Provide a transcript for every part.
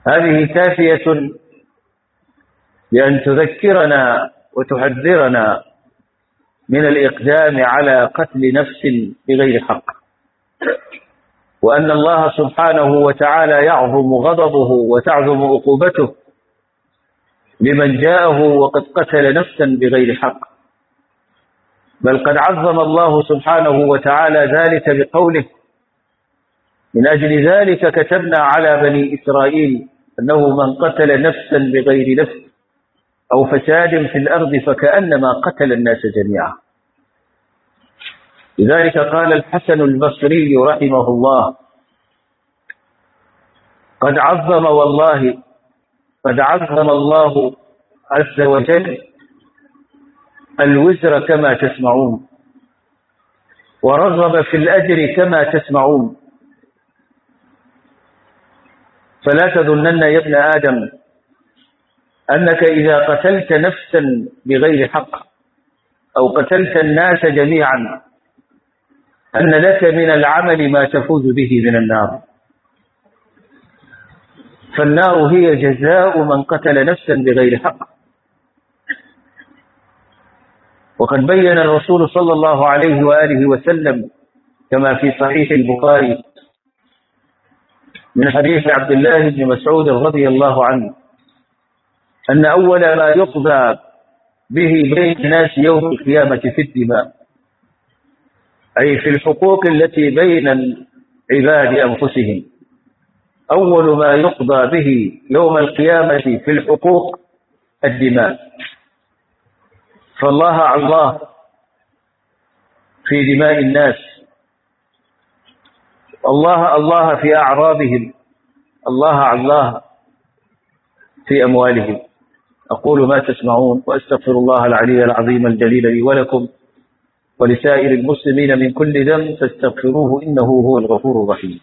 هذه كافية بأن تذكرنا وتحذرنا من الإقدام على قتل نفس بغير حق وأن الله سبحانه وتعالى يعظم غضبه وتعظم عقوبته لمن جاءه وقد قتل نفسا بغير حق بل قد عظم الله سبحانه وتعالى ذلك بقوله من أجل ذلك كتبنا على بني إسرائيل أنه من قتل نفسا بغير نفس أو فساد في الأرض فكأنما قتل الناس جميعا لذلك قال الحسن البصري رحمه الله قد عظم والله قد عظم الله عز وجل الوزر كما تسمعون ورغب في الأجر كما تسمعون فلا تظنن يا ابن آدم أنك إذا قتلت نفسا بغير حق أو قتلت الناس جميعا أن لك من العمل ما تفوز به من النار فالنار هي جزاء من قتل نفسا بغير حق وقد بين الرسول صلى الله عليه وآله وسلم كما في صحيح البخاري من حديث عبد الله بن مسعود رضي الله عنه أن أول ما يقضى به بين الناس يوم القيامة في الدماء أي في الحقوق التي بين العباد أنفسهم أول ما يقضى به يوم القيامة في الحقوق الدماء فالله الله في دماء الناس الله الله في أعراضهم الله الله في أموالهم أقول ما تسمعون وأستغفر الله العلي العظيم الجليل لي ولكم ولسائر المسلمين من كل ذنب فاستغفروه إنه هو الغفور الرحيم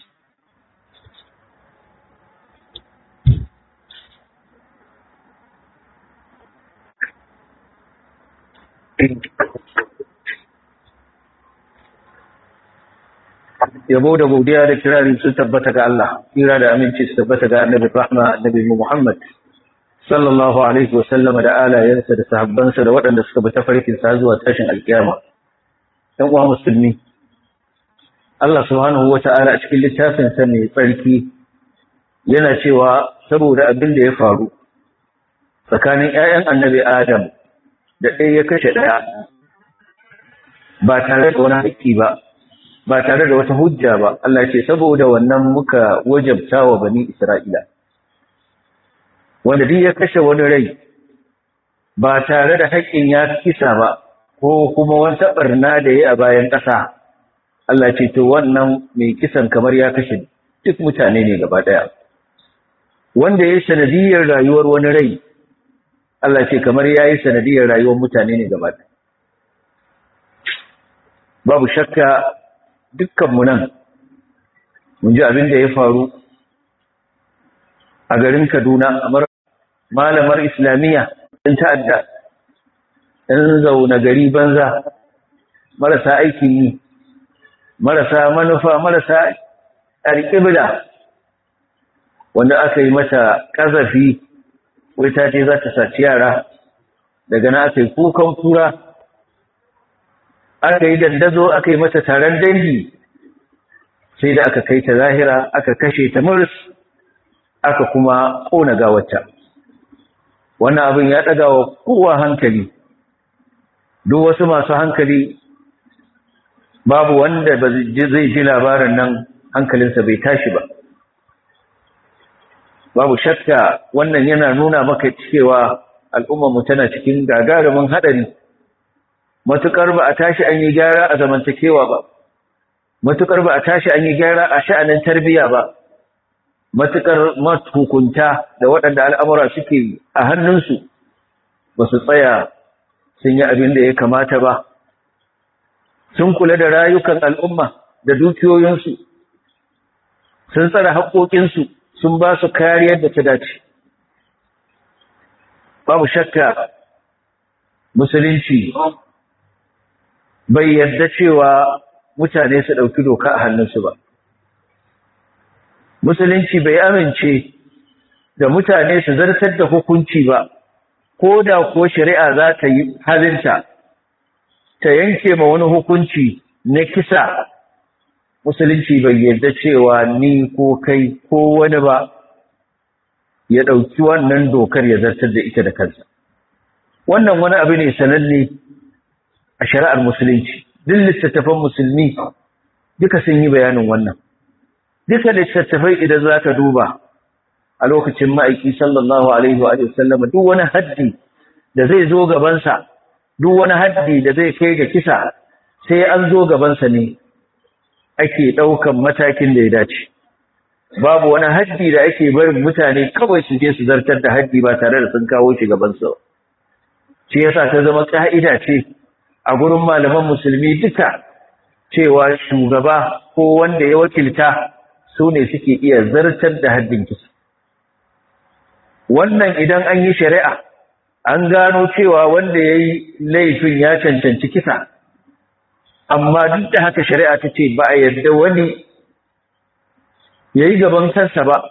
yabo da godiya da kirari sun tabbata ga Allah kira da aminci su tabbata ga annabi rahma annabi Muhammad sallallahu alaihi wa sallam da alayensa da sahabbansa da waɗanda suka bi tafarkin sa zuwa tashin alkiyama ɗan uwa musulmi Allah subhanahu wa ta'ala a cikin littafin sa mai tsarki yana cewa saboda abin da ya faru tsakanin ƴaƴan annabi Adam da ɗaya ya kashe ɗaya ba tare da wani haƙƙi ba ba tare da wata hujja ba Allah ce saboda wannan muka wajabta wa bani Isra'ila wanda duk ya kashe wani rai ba tare da haƙƙin ya kisa ba ko kuma wata barna da ya a bayan ƙasa Allah ce to wannan mai kisan kamar ya kashe duk mutane ne gaba ɗaya wanda ya yi sanadiyar rayuwar wani rai Allah ce kamar ya yi sanadiyar rayuwar mutane ne gaba ɗaya babu shakka dukkanmu nan mun ji abin da ya faru a garin Kaduna a malamar Islamiyya ɗin ta'adda ɗan zaune gari banza marasa aikin yi marasa manufa marasa alƙibla wanda aka yi mata ƙazafi wai ta ce za ta saci yara daga na aka yi kukan kura aka yi dandazo aka yi mata taron dangi sai da aka kai ta zahira aka kashe ta muris aka kuma ƙona gawarta wannan abin ya ɗaga wa kowa hankali duk wasu masu hankali babu wanda zai ji labarin nan hankalinsa bai tashi ba babu shakka wannan yana nuna maka cewa al'ummarmu tana cikin gagarumin haɗari matuƙar ba a tashi an yi gyara a zamantakewa ba matuƙar ba a tashi an yi gyara a sha'anin tarbiyya ba matuƙar matukunta da waɗanda al'amura suke a hannunsu ba su tsaya sun yi abin da ya kamata ba sun kula da rayukan al'umma da dukiyoyinsu sun tsara haƙoƙinsu sun ba su kariyar da ta dace babu shakka musulunci bai yarda cewa mutane su ɗauki doka a hannunsu ba. Musulunci bai amince da mutane su zartar da hukunci ba ko da ko shari'a za ta yi halinta ta yanke ma wani hukunci na kisa musulunci bai yarda cewa ni ko kai ko wani ba ya ɗauki wannan dokar ya zartar da ita da kansa wannan wani abu ne sananne a shari'ar musulunci duk littattafan musulmi duka sun yi bayanin wannan duka littattafai idan za ka duba a lokacin ma'aiki sallallahu alaihi wa sallama duk wani haddi da zai zo gabansa duk wani haddi da zai kai ga kisa sai an zo gabansa ne ake ɗaukan matakin da ya dace babu wani haddi da ake barin mutane kawai su je su zartar da haddi ba tare da sun kawo shi gabansa shi yasa ta zama ka'ida ce a gurin malaman musulmi duka cewa shugaba ko wanda ya wakilta su ne suke iya zartar da haddin kisa wannan idan an yi shari'a an gano cewa wanda ya yi laifin ya cancanci kisa amma duk da haka shari'a ta ce ba a yadda wani ya yi gaban kansa ba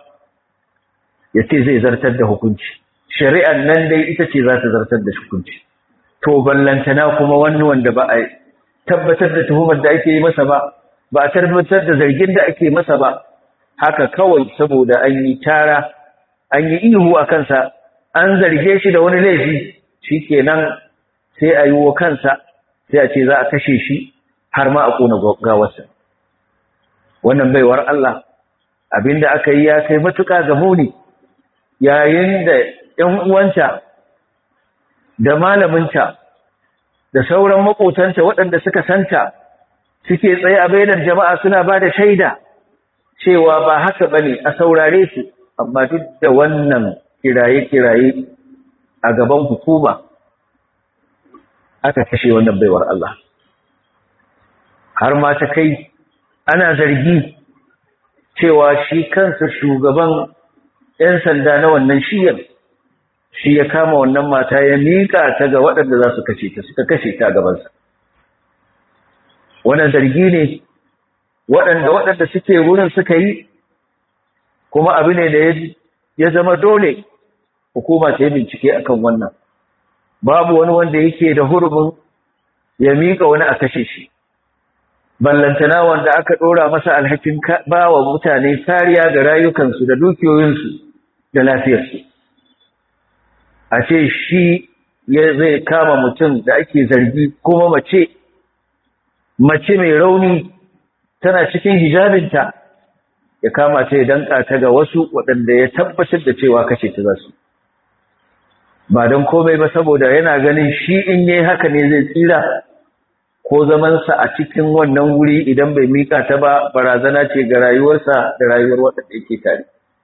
ya ce zai zartar da hukunci shari'an nan dai ita ce za ta zartar da hukunci to ballantana kuma wani wanda ba a tabbatar da tuhumar da ake yi masa ba ba a tabbatar da zargin da ake masa ba haka kawai saboda an yi tara an yi ihu a kansa an zarge shi da wani laifi shi kenan sai a yi wa kansa sai a ce za a kashe shi har ma a ƙona gawarsa wannan baiwar Allah abinda aka yi ya kai matuƙa ga muni yayin da ‘yan uwanta da malaminta da sauran maƙotanta waɗanda suka santa suke tsaye a bainar jama'a suna ba da shaida cewa ba haka ba ne a saurare su amma duk da wannan kiraye-kiraye a gaban hukuma aka kashe wannan baiwar Allah har ma ta kai ana zargi cewa shi kansa shugaban 'yan sanda na wannan shiyar shi ya kama wannan mata ya miƙa ta ga waɗanda za su kashe ta suka kashe ta gabansa wannan zargi ne waɗanda waɗanda suke wurin suka yi kuma abu ne da ya zama dole hukuma ta yi bincike akan wannan babu wani wanda yake da hurumin ya miƙa wani a kashe shi ballantana wanda aka ɗora masa alhakin ba wa mutane kariya ga rayukansu da dukiyoyinsu da lafiyarsu a ce shi ya zai kama mutum da ake zargi kuma mace mace mai rauni tana cikin hijabinta ya kama ta ya danka ta ga wasu waɗanda ya tabbatar da cewa kashe ta za su ba don komai ba saboda yana ganin shi in yi haka ne zai tsira ko zamansa a cikin wannan wuri idan bai mika ta ba barazana ce ga rayuwarsa da rayuwar waɗanda yake tare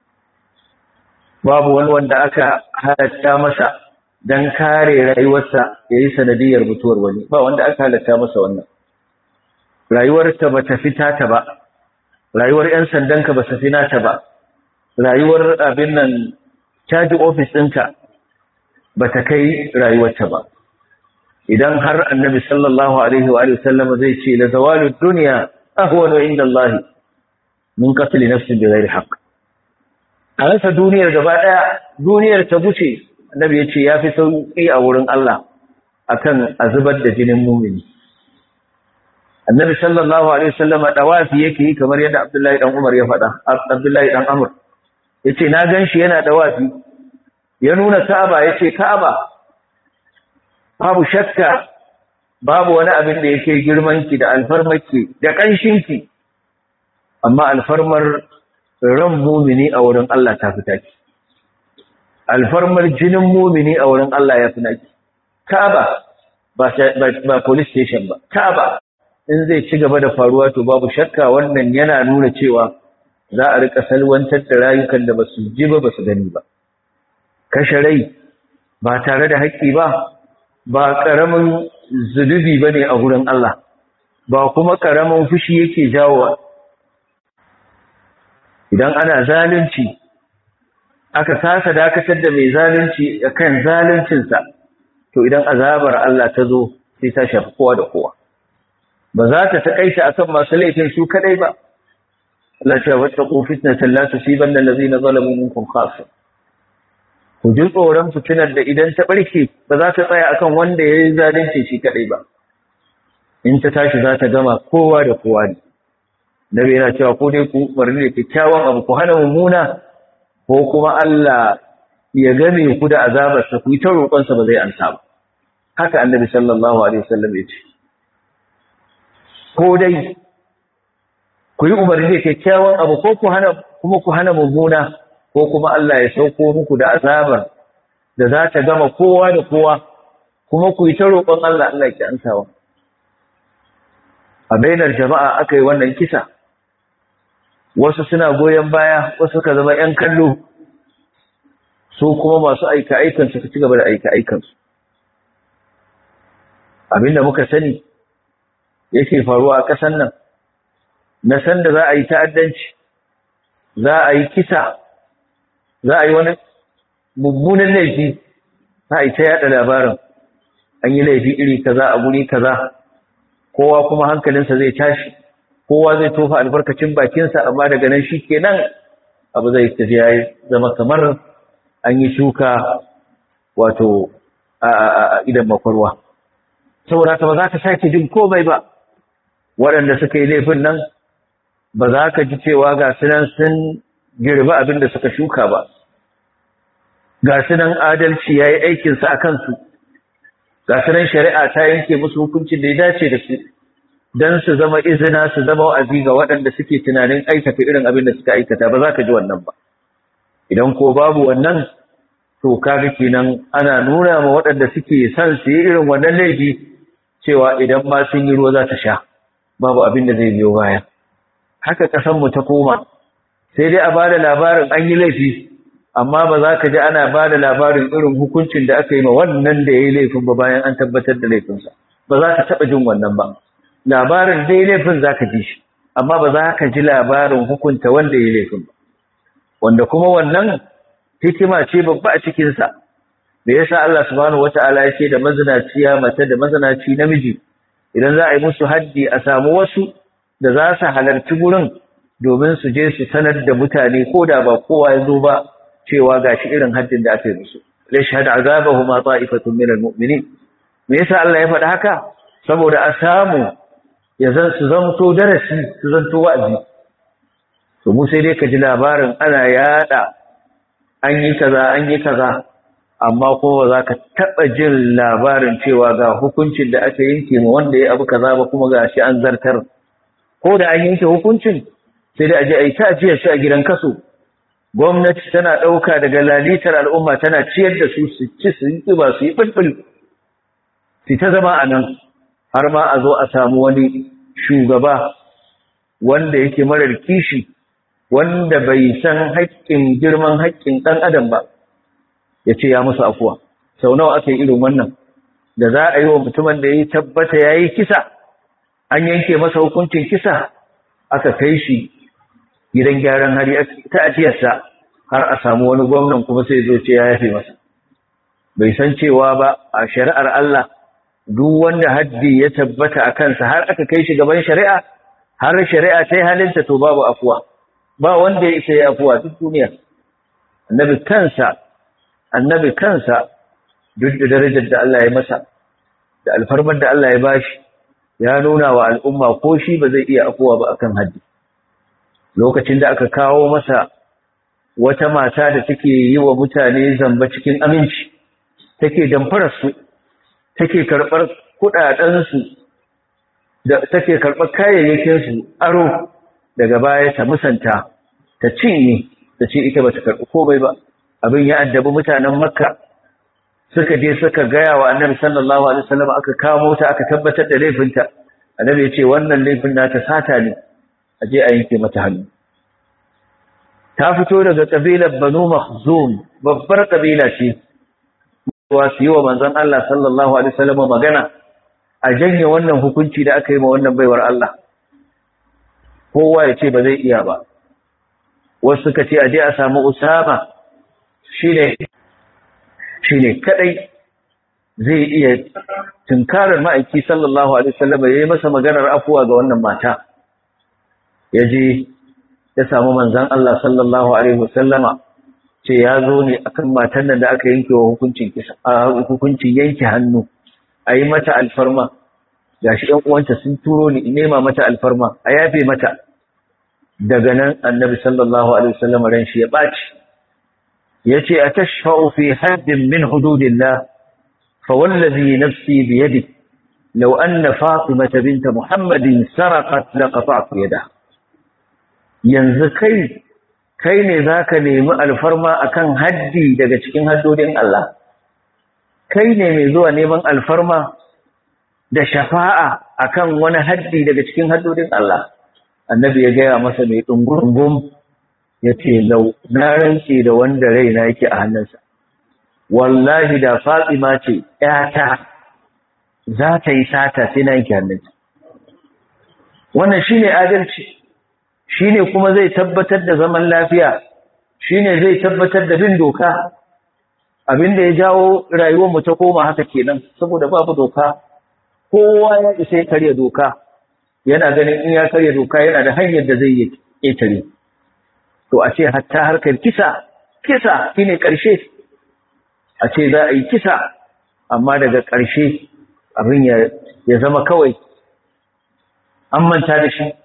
babu wani wanda aka halatta masa don kare rayuwarsa ya yi sanadiyar mutuwar wani ba wanda aka halatta masa wannan rayuwarta ba ta fita ta ba rayuwar 'yan sandanka ba ta fi nata ba rayuwar abin nan caji ofis ɗinka ba ta kai rayuwarta ba idan har annabi sallallahu alaihi wa sallama zai ce la zawalu dunya ahwanu inda Allah min qatl nafsin bi ghairi haqq a rasa duniyar gaba daya duniyar ta guce annabi yace yafi sauki a wurin Allah akan azubar da jinin mumini annabi sallallahu alaihi wasallam dawafi yake yi kamar yadda Abdullahi dan Umar ya faɗa Abdullahi dan Amr yace na ganshi yana dawafi ya nuna Ka'aba yace Ka'aba babu shakka babu wani abin da yake girmanki da alfarmarki da ƙanshinki amma alfarmar ran mumini a wurin Allah ta fita ki alfarmar jinin mumini a wurin Allah ya fi naki Ka'aba ba ba police station ba Ka'aba in zai ci gaba da faruwa to babu shakka wannan yana nuna cewa za a rika salwantar da rayukan da basu ji ba basu gani ba kashe rai ba tare da haƙƙi ba ba ƙaramin zunubi ba ne a wurin Allah, ba kuma ƙaramin fushi yake jawo idan ana zalunci, aka kasa dakatar da mai zalunci a kan zaluncinsa, to idan azabar Allah ta zo sai ta shafi kowa da kowa. Ba za ta taƙaita a kan masu laifin su kaɗai ba, Allah ce wata ƙofis na tallata shi ban da lazi na zalamin minkum khasa. ku ji tsoron fitinar da idan ta ɓarke ba za ta tsaya akan wanda ya yi zalunci shi kaɗai ba in ta tashi za ta gama kowa da kowa ne nabi yana cewa ko dai ku umarni da kyakkyawan abu ku hana mummuna ko kuma Allah ya game ku da azabarsa ku yi ta roƙonsa ba zai ansa ba haka annabi sallallahu alaihi wasallam ya ce ko dai ku yi umarni da kyakkyawan abu ko ku hana kuma ku hana mummuna ko kuma Allah ya sauko muku da azabar da za ta gama kowa da kowa kuma ku yi ta roƙon Allah Allah ya ansawa a bainar jama'a aka yi wannan kisa wasu suna goyon baya wasu suka zama 'yan kallo su kuma masu aika-aikan suka ci gaba da aika-aikansu abinda muka sani yake faruwa a ƙasan nan na san da za a yi ta'addanci za a yi kisa za a yi wani mummunan laifi za a yi ta yada labarin an yi laifi iri kaza a guri kaza kowa kuma hankalinsa zai tashi kowa zai tofa albarkacin bakinsa amma daga nan shi kenan abu zai tafi ya zama kamar an yi shuka wato a idan makwarwa saboda ka ba za ka sake jin komai ba waɗanda suka yi laifin nan ba za ka ji cewa ga sunan sun girba abin da suka shuka ba ga sunan adalci ya yi aikinsa a kansu ga sunan shari'a ta yanke musu hukuncin da ya dace da su don su zama izina su zama wa'azi ga waɗanda suke tunanin aikata irin abin da suka aikata ba za ka ji wannan ba idan ko babu wannan to kaga kenan ana nuna ma waɗanda suke son su yi irin wannan laifi cewa idan ma sun yi ruwa za ta sha babu abin da zai biyo baya haka ƙasanmu ta koma sai dai a ba da labarin an yi laifi amma ba za ka ji ana ba da labarin irin hukuncin da aka yi ma wannan da ya yi laifin ba bayan an tabbatar da laifinsa ba za ka taɓa jin wannan ba labarin dai laifin za ka ji shi amma ba za ka ji labarin hukunta wanda ya yi laifin ba wanda kuma wannan hikima ce babba a cikinsa da ya sa Allah subhanahu wata'ala ya ce da mazinaciya mace da mazinaci namiji idan za a yi musu haddi a samu wasu da za su halarci gurin domin su je su sanar da mutane ko da ba kowa ya zo ba cewa gashi irin haddin da aka yi musu lashhad azabahuma ta'ifatun minal mu'minin me yasa Allah ya faɗa haka saboda a samu ya zan su zanto darasi su zanto wa'azi to mu sai dai ka ji labarin ana yada an yi kaza an yi kaza amma ko ba za ka taɓa jin labarin cewa ga hukuncin da aka yanke ma wanda ya abu kaza ba kuma ga shi an zartar ko da an yanke hukuncin sai dai a je a yi ta ajiyar shi a gidan kaso gwamnati tana ɗauka daga lalitar al'umma tana ciyar da su su ci su yi ƙiba su yi ɓulɓul su ta zama a nan har ma a zo a samu wani shugaba wanda yake marar kishi wanda bai san haƙƙin girman haƙƙin ɗan adam ba ya ce ya musu afuwa sau nawa aka yi irin wannan da za a yi wa mutumin da ya tabbata ya yi kisa an yanke masa hukuncin kisa aka kai shi gidan gyaran hali ta ajiyarsa har a samu wani gwamnan kuma sai zo ce ya yafe masa bai san cewa ba a shari'ar Allah duk wanda haddi ya tabbata a kansa har aka kai shi gaban shari'a har shari'a ta yi halinta to babu afuwa ba wanda ya isa ya afuwa duk duniya annabi kansa annabi kansa duk da darajar da Allah ya masa da alfarmar da Allah ya bashi ya nuna wa al'umma ko shi ba zai iya afuwa ba akan haddi lokacin da aka kawo masa wata mata da take yi wa mutane zamba cikin aminci take damfarar su take karɓar kuɗaɗensu da take karɓar kayayyakinsu aro daga baya ta musanta ta cinye ta ce ita ba ta karɓi komai ba abin ya addabi mutanen makka suka je suka gaya wa annabi sallallahu alaihi wasallam aka kamo ta aka tabbatar da laifinta annabi ya ce wannan laifin nata sata ne a je a yanke mata hannu ta fito daga kabilar banu makhzum babbar kabila ce wa su yi wa manzon Allah sallallahu alaihi wasallam magana a janye wannan hukunci da aka yi ma wannan baiwar Allah kowa ya ce ba zai iya ba wasu suka ce a je a samu Usama shine shine kadai zai iya tunkarar ma'aiki sallallahu alaihi wasallam ya yi masa maganar afuwa ga wannan mata ya je ya samu manzan Allah sallallahu alaihi wasallama ce ya zo ne akan matan nan da aka yanke wa hukuncin kisa hukuncin yanke hannu a yi mata alfarma gashi ɗan uwanta sun turo ni in nema mata alfarma a yafe mata daga nan annabi sallallahu alaihi wasallam ran shi ya ɓaci ya ce a tashfa'u fi haddin min hududillah fa wallazi nafsi bi yadi law anna fatimata binta muhammadin saraqat laqata'tu yadaha yanzu kai kai ne zaka nemi alfarma akan haddi daga cikin haddodin Allah kai ne mai zuwa neman alfarma da shafa'a akan wani haddi daga cikin haddodin Allah annabi ya gaya masa mai ɗungurungum ya ce lau na rantse da wanda raina yake a hannunsa wallahi da fatima ce ‘yata za ta yi sata sai na yanke hannunta wannan shi ne adalci shi ne kuma zai tabbatar da zaman lafiya shi ne zai tabbatar da bin doka abin da ya jawo rayuwarmu ta koma haka kenan saboda babu doka kowa ya isa ya karya doka yana ganin in ya karya doka yana da hanyar da zai yi ƙetare to a ce hatta harkar kisa kisa shine ƙarshe a ce za a yi kisa amma daga ƙarshe abin ya zama kawai an manta da shi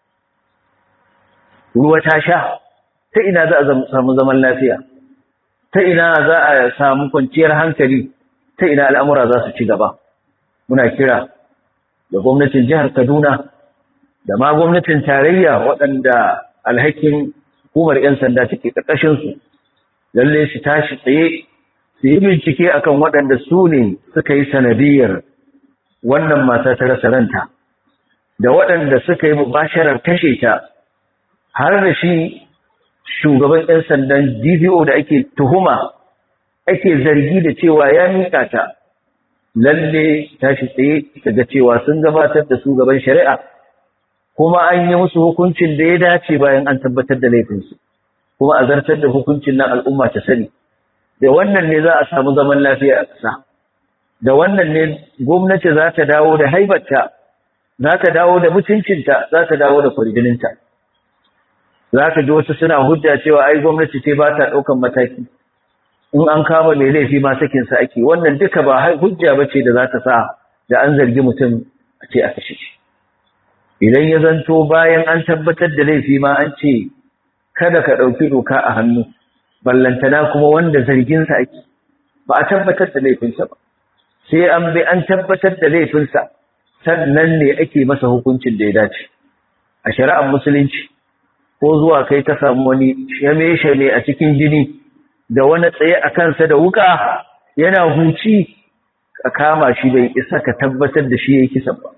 ruwa ta sha ta ina za a samu zaman lafiya ta ina za a samu kwanciyar hankali ta ina al'amura za su ci gaba muna kira da gwamnatin jihar kaduna da ma gwamnatin tarayya waɗanda alhakin hukumar 'yan sanda take ƙarƙashinsu lalle su tashi tsaye su yi bincike akan waɗanda su ne suka yi sanadiyar wannan mata ta rasa ranta da waɗanda suka yi mubasharar kashe ta har da shi shugaban 'yan sandan DPO da ake tuhuma ake zargi da cewa ya miƙa ta lalle tashi tsaye daga cewa sun gabatar da su gaban shari'a kuma an yi musu hukuncin da ya dace bayan an tabbatar da laifinsu kuma a zartar da hukuncin nan al'umma ta sani da wannan ne za a samu zaman lafiya a ƙasa da wannan ne gwamnati za ta dawo da haibarta za ta dawo da mutuncinta za ta dawo da kwarjininta za ka ji wasu suna hujja cewa ai gwamnati ce ba ta ɗaukan mataki in an kama mai laifi ma sakinsa ake wannan duka ba hujja ba ce da za ta sa da an zargi mutum a ce a kashe shi idan ya zanto bayan an tabbatar da laifi ma an ce kada ka ɗauki doka a hannu ballantana kuma wanda zarginsa ake ba a tabbatar da laifinsa ba sai an bi an tabbatar da laifinsa sannan ne ake masa hukuncin da ya dace a shari'ar musulunci ko zuwa kai ka samu wani shame-shame a cikin jini da wani tsaye a kansa da wuka yana huci ka kama shi bai isa ka tabbatar da shi ya yi kisan ba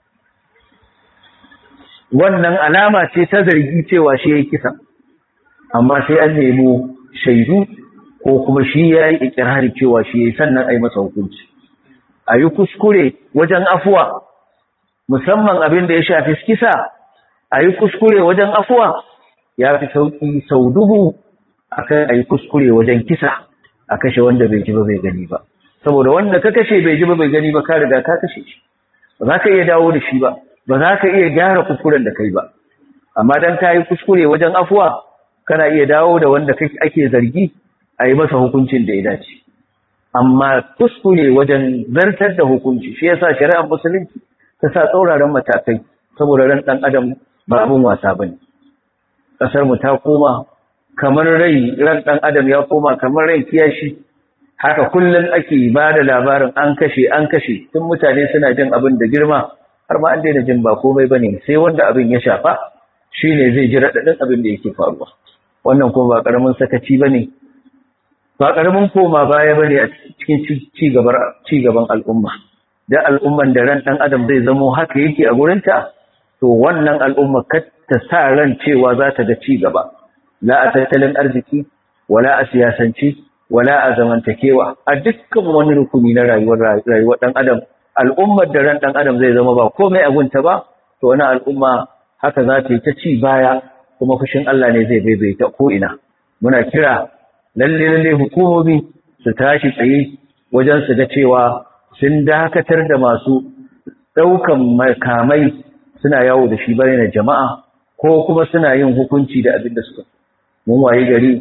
wannan alama ce ta zargi cewa shi ya yi kisan amma sai an nemo shaidu ko kuma shi ya yi ikirari cewa shi ya yi sannan a yi masa hukunci a yi kuskure wajen afuwa musamman abin da ya shafi kisa a yi kuskure wajen afuwa ya fi sauƙi sau dubu a kan a yi kuskure wajen kisa a kashe wanda bai ji ba bai gani ba saboda wanda ka kashe bai ji ba bai gani ba ka riga ka kashe shi ba za ka iya dawo da shi ba ba za ka iya gyara kuskuren da kai ba amma dan ka yi kuskure wajen afuwa kana iya dawo da wanda ake zargi a yi masa hukuncin da ya dace amma kuskure wajen zartar da hukunci shi yasa shari'ar musulunci ta sa tsauraran matakai saboda ran ɗan adam ba abin wasa bane ƙasar mu ta koma kamar rai ran ɗan adam ya koma kamar rai kiyashi haka kullum ake ba da labarin an kashe an kashe tun mutane suna jin abin da girma har ma an daina jin ba komai bane sai wanda abin ya shafa shine zai ji raɗaɗin abin da yake faruwa wannan kuma ba ƙaramin sakaci bane ba ƙaramin koma baya bane a cikin ci gaban al'umma da al'umman da ran ɗan adam zai zamo haka yake a gurinta to wannan al'umma kar ta sa ran cewa za ta ga ci gaba la a tattalin arziki wala a siyasanci wala a zamantakewa a dukkan wani rukuni na rayuwar rayuwar ɗan adam al'ummar da ran ɗan adam zai zama ba komai a gunta ba to wani al'umma haka za ta yi ta ci baya kuma fushin Allah ne zai baibaita ko ina muna kira lalle lalle hukumomi su tashi tsaye wajen su ga cewa sun dakatar da masu ɗaukan makamai suna yawo da shi bane na jama'a ko kuma suna yin hukunci da abin da suka mun waye gari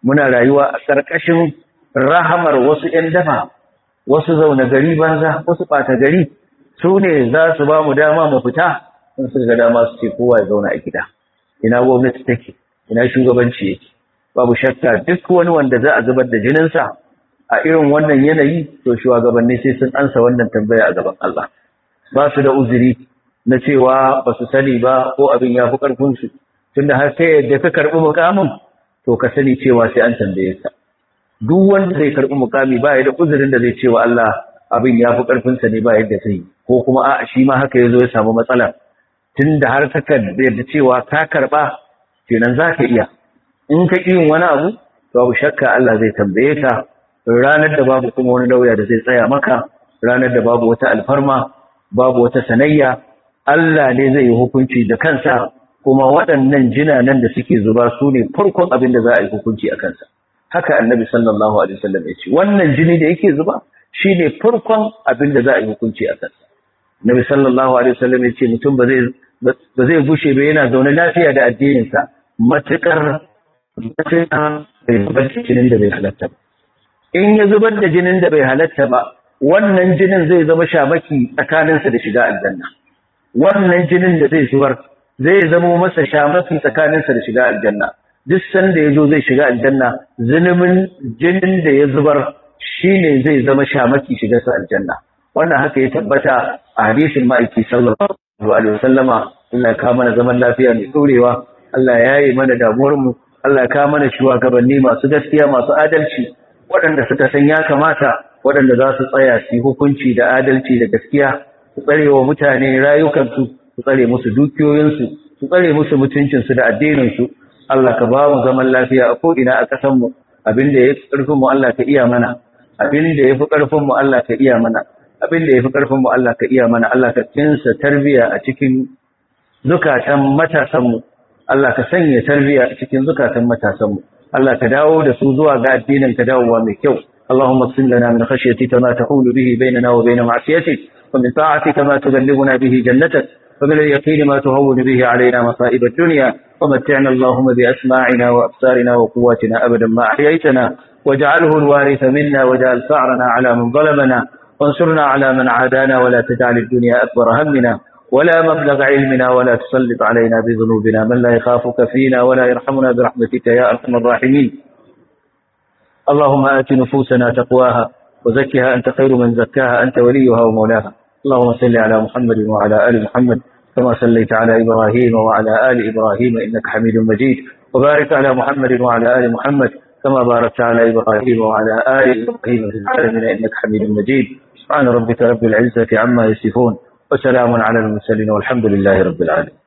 muna rayuwa a ƙarƙashin rahamar wasu ‘yan dafa wasu zaune gari banza wasu ɓata gari su ne za su ba mu dama mu fita in su ga dama su ce kowa ya zauna a gida ina gwamnati take ina shugabanci yake babu shakka duk wani wanda za a zubar da jininsa a irin wannan yanayi to shugabanni sai sun ansa wannan tambaya a gaban Allah ba su da uzuri na cewa ba su sani ba ko abin ya fi ƙarfinsu tunda har sai yadda ka karɓi mukamin to ka sani cewa sai an tambaye ka duk wanda zai karɓi mukami ba ya da uzurin da zai cewa Allah abin ya fi ƙarfinsa ne ba yadda zai ko kuma a shi ma haka ya zo ya samu matsala tunda har ka yadda cewa ka karɓa kenan za ka iya in ka ƙi yin wani abu babu shakka Allah zai tambaye ka ranar da babu kuma wani lauya da zai tsaya maka ranar da babu wata alfarma babu wata sanayya Allah ne zai yi hukunci da kansa kuma waɗannan jinanan da suke zuba su ne farkon abin da za a yi hukunci a kansa haka annabi sallallahu alaihi wasallam ya ce wannan jini da yake zuba shine farkon abin da za a yi hukunci a kansa annabi sallallahu alaihi wasallam ya ce mutum ba zai ba zai gushe ba yana zaune lafiya da addininsa matukar mutum bai zubar da jinin da bai halatta ba in ya zubar da jinin da bai halatta ba wannan jinin zai zama shamaki tsakaninsa da shiga aljanna wannan jinin da zai zubar zai zama masa shamaki tsakaninsa da shiga aljanna duk sanda ya zo zai shiga aljanna zunubin jinin da ya zubar shine zai zama shamaki shiga sa aljanna wannan haka ya tabbata a hadisin ma'aiki sallallahu alaihi wasallama Allah ya kawo mana zaman lafiya mai ɗorewa Allah ya yi mana damuwar mu Allah ya kawo mana shugabanni masu gaskiya masu adalci waɗanda suka san ya kamata waɗanda za su tsaya su hukunci da adalci da gaskiya su tsare wa mutane rayukansu su tsare musu dukiyoyinsu su tsare musu mutuncinsu da addininsu Allah ka ba mu zaman lafiya a ko'ina a ƙasanmu abin da ya fi ƙarfinmu Allah ka iya mana abin da ya fi ƙarfinmu Allah ka iya mana abin da ya fi ƙarfinmu Allah ka iya mana Allah ka kinsa tarbiya a cikin zukatan matasanmu Allah ka sanya tarbiya a cikin zukatan matasanmu Allah ka dawo da su zuwa ga addinin ka dawowa mai kyau اللهم اقسم لنا من خشيتك ما تحول به بيننا وبين معصيتك ومن طاعتك ما تبلغنا به جنتك ومن اليقين ما تهون به علينا مصائب الدنيا ومتعنا اللهم بأسماعنا وأبصارنا وقواتنا أبدا ما أحييتنا واجعله الوارث منا واجعل ثأرنا على من ظلمنا وانصرنا على من عادانا ولا تجعل الدنيا أكبر همنا ولا مبلغ علمنا ولا تسلط علينا بذنوبنا من لا يخافك فينا ولا يرحمنا برحمتك يا أرحم الراحمين اللهم آت نفوسنا تقواها وزكها أنت خير من زكاها أنت وليها ومولاها اللهم صل على محمد وعلى آل محمد كما صليت على إبراهيم وعلى آل إبراهيم إنك حميد مجيد وبارك على محمد وعلى آل محمد كما باركت على إبراهيم وعلى آل إبراهيم في العالمين إنك حميد مجيد سبحان ربك رب العزة عما يصفون وسلام على المرسلين والحمد لله رب العالمين